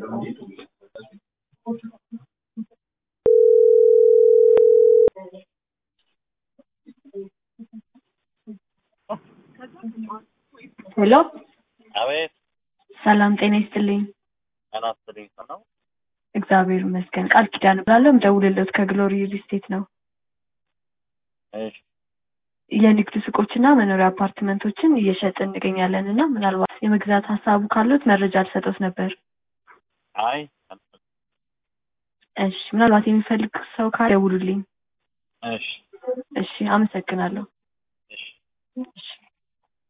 ሄሎ አቤት ሰላም ጤና ይስጥልኝ። ጤና ይስጥልኝ። ነው እግዚአብሔር ይመስገን። ቃል ኪዳን እባላለሁ። የምደውልልዎት ከግሎሪ ሪል ስቴት ነው። እሺ የንግድ ሱቆችና መኖሪያ አፓርትመንቶችን እየሸጥን እንገኛለን እና ምናልባት የመግዛት ሀሳቡ ካሉት መረጃ ልሰጦት ነበር። አይ እሺ ምናልባት የሚፈልግ ሰው ካለ ደውሉልኝ። እሺ እሺ አመሰግናለሁ። እሺ እሺ